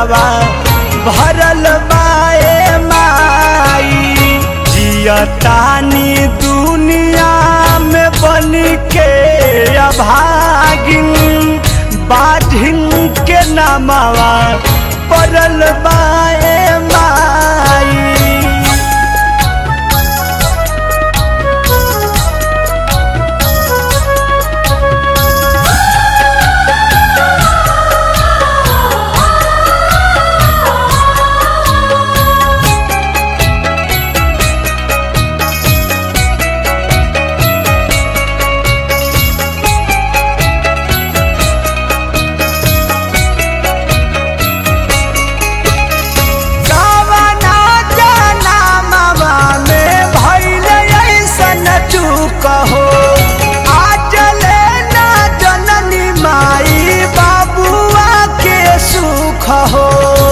लोरावा भरल बाए माई जियतानी दुनिया में बन के अभागिन बाधिन के नामावा पड़ल बाए माई कावना जनमवा में भइल अइसन चूक हो आज लेना जननी माई बाबुआ के सुख हो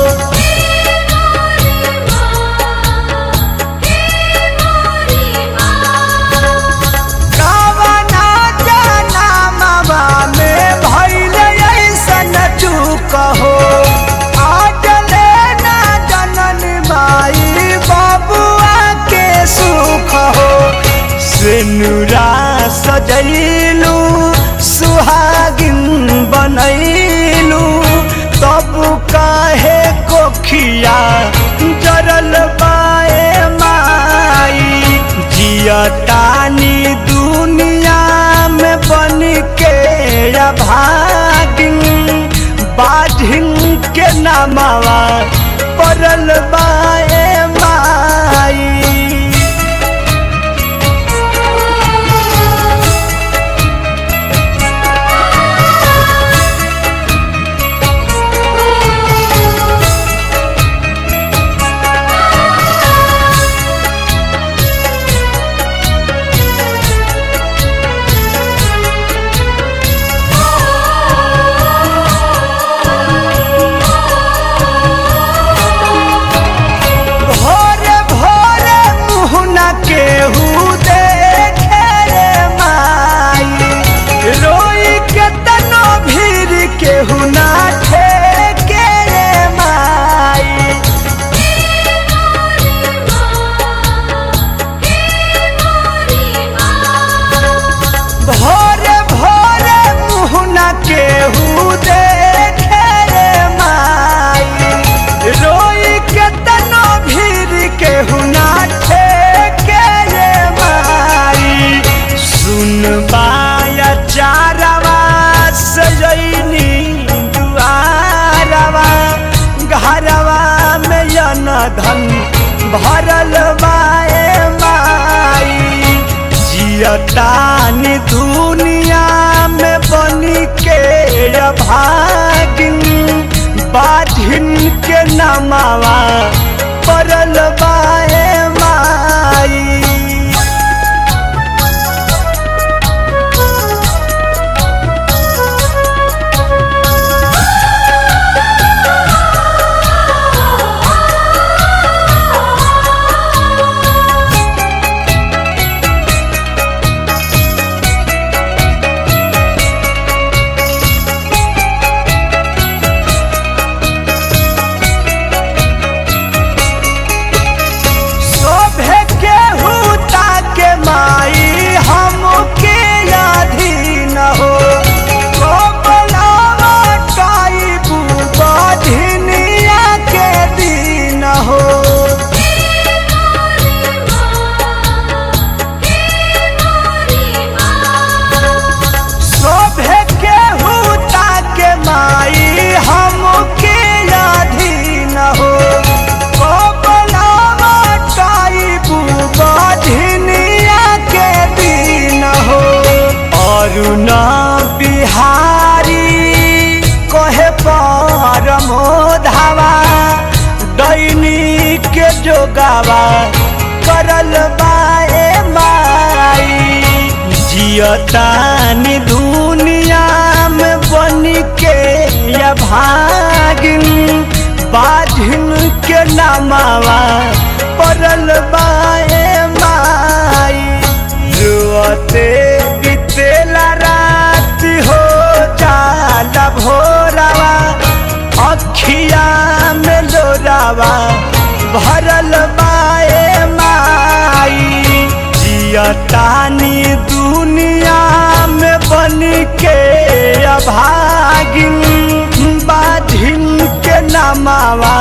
कावना जनमवा में भइल अइसन चूक हो आज लेना जननी माई बाबुआ के सुख हो सिनुरा सजैलू सुहागिन बनैलू तब काहे कोखिया जरल बाए माई जियतानी दुनिया में बन के अभागिन बाधिन के नामावा पड़ल बाए माई भोरे भोरे मुहना केहू देखे रे माई रोई के तनो भीड़ केहू ना ठेके रे माई भोरे भोरे मुहना केहू देखे रे माई रोई के तनो भीड़ केहू ना ठेके रे माई सुन बाया चारवा सजैनी दुआरवा घरवा में यन धन भरल बाए माई जियतानी दुनिया में बन के अभागिन बाधिन के नमावा पड़ल बाए माई शोभे के हुता के माई हमके अधीन हो कोबलावा काई बुबा धिनिया के दीन हो शोभे के हुता के माई हमके अधीन हो कोबलावा काई बुबा धिनिया के दीन हो अरुण बिहारी कहे परमो धावा दैनी के जोगावा करल बाए माई जियतानी दुनिया में बन के या भागिन बाधिन के नामावा पड़ल बाए माई रुअते बितेला रात हो जाला भोरावा अखिया जियतानी दुनिया में बन के अभागिन बाधिन के नामावा